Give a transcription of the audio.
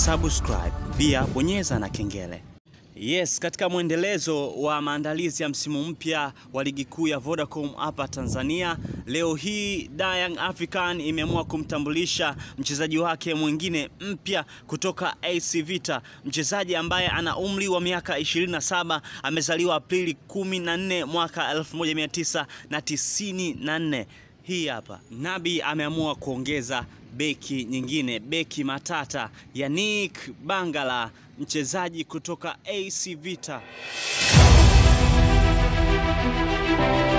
subscribe, pia bonyeza na kengele. Yes, katika mwendelezo wa maandalizi ya msimu mpya wa ligi kuu ya Vodacom hapa Tanzania, leo hii Da Young African imeamua kumtambulisha mchezaji wake mwingine mpya kutoka AC Vita, mchezaji ambaye ana umri wa miaka 27, amezaliwa Aprili 14 mwaka 1994. Hii hapa Nabi ameamua kuongeza beki nyingine, beki matata Yannick Bangala, mchezaji kutoka AC Vita.